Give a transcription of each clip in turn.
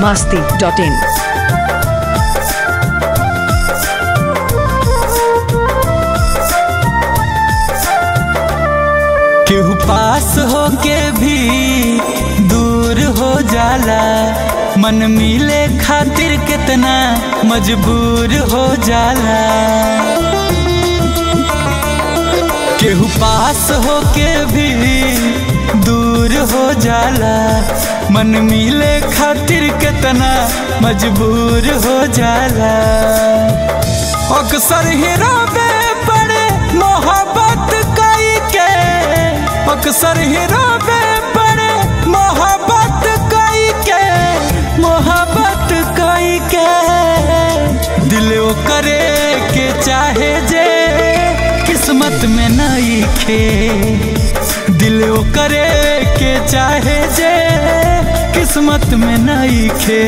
masti.in. केहू पास होके भी दूर हो जाला मन मिले खातिर कितना मजबूर हो जाला केहू पास होके भी दूर हो जाला मन मिले खातिर कितना मजबूर हो जाला अक्सर ही रोबे पड़े मोहब्बत कई के अक्सर ही रोबे पड़े मोहब्बत कई के मोहब्बत कई के दिल वो करे के चाहे जे किस्मत में नहीं खे दिल वो करे के चाहे जे किस्मत में नहीं खे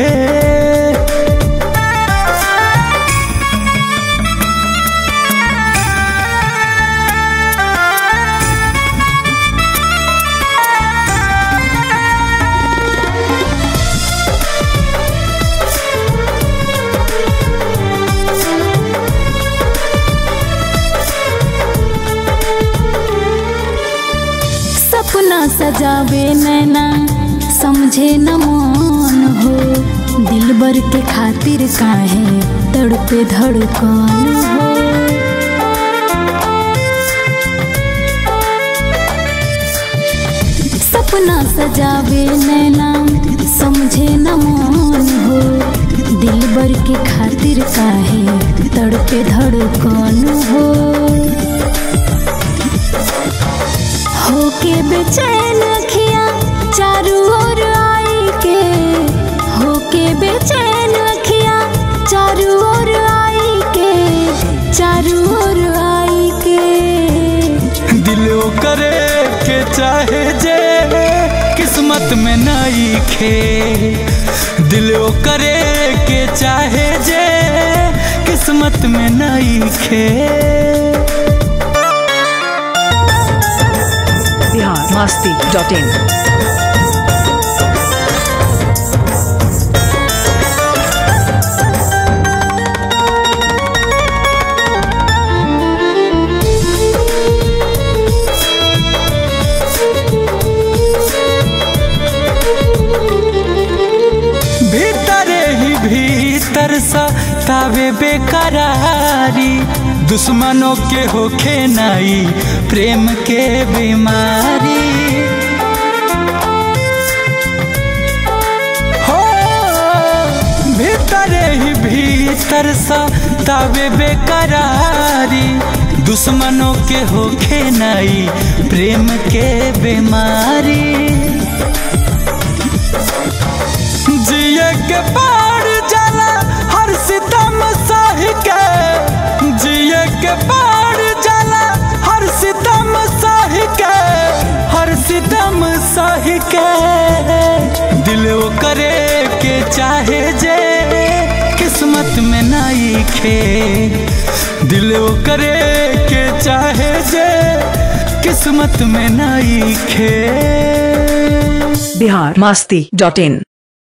सपना सजावे नैना समझे न मन हो दिलबर के खातिर काहे तड़पे धड़कन हो सपना सजावे नैना समझे न मन हो दिलबर के खातिर काहे तड़पे धड़कन हो होके बेचैन अखियां चारू ओर आई के होके बेचैन अखियां चारू ओर आई के चारू ओर आई के दिलो करे के चाहे जे किस्मत में नहीं खे दिलो करे के चाहे जे किस्मत में नहीं खे Bihar masti.in. भीतरे ही भीतर सा तावे बेकरारी दुश्मनों के होखे नाई प्रेम के बीमारी हो भीतरे ही भीतर सा तावे बेकरारी दुश्मनों के होखे नाई प्रेम के बीमारी जिए के पार जाला हर सितम सह के जिए के पार जाला हर सितम सह के हर सितम सह के दिल वो करे के चाहे जे किस्मत में नहीं खे दिल वो करे के चाहे जे किस्मत में नहीं खे Bihar masti.in.